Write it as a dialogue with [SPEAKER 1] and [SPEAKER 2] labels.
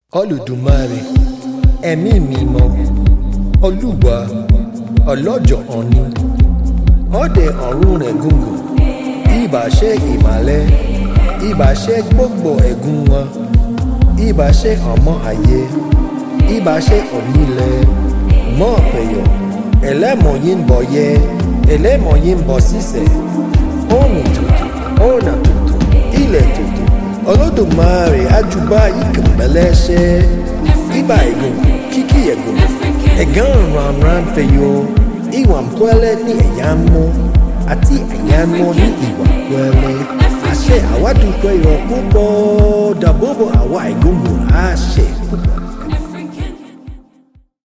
[SPEAKER 1] olùdùmarè ẹ̀mí mímọ́ olúwa ọlọ́jọ́ òní ọdẹ ọ̀run rẹ̀ gùngùn ìbà ṣe ìmàlẹ́ ìbà ṣe gbogbo ẹ̀gún wọn ìbà ṣe ọmọ ayé ìbà ṣe onílẹ̀ mọ́ ọ̀pẹ̀yọ̀ ẹlẹ́mọ̀ yìí ń bọ̀ yẹ ẹlẹ́mọ̀ yìí ń bọ̀ sísẹ̀ òòrùn tutù ọ̀nà tutù ilẹ̀ tutù olódùmarè àjùbá ìkànnbẹ̀lẹ́ṣẹ́ ìbà ẹ̀gùn kíkì ẹ̀gùn ẹ̀gán ranran fẹ̀yọ̀ ìwà pẹ́lẹ́ ní ẹ̀yà mọ́ àti ẹ̀yà mọ́ ní ìwà pẹ́lẹ́ àṣẹ àwádùúgbò ìrọ̀ púpọ̀ dàbọ̀bọ̀ àwa ìgbóhùn àṣẹ púpọ̀.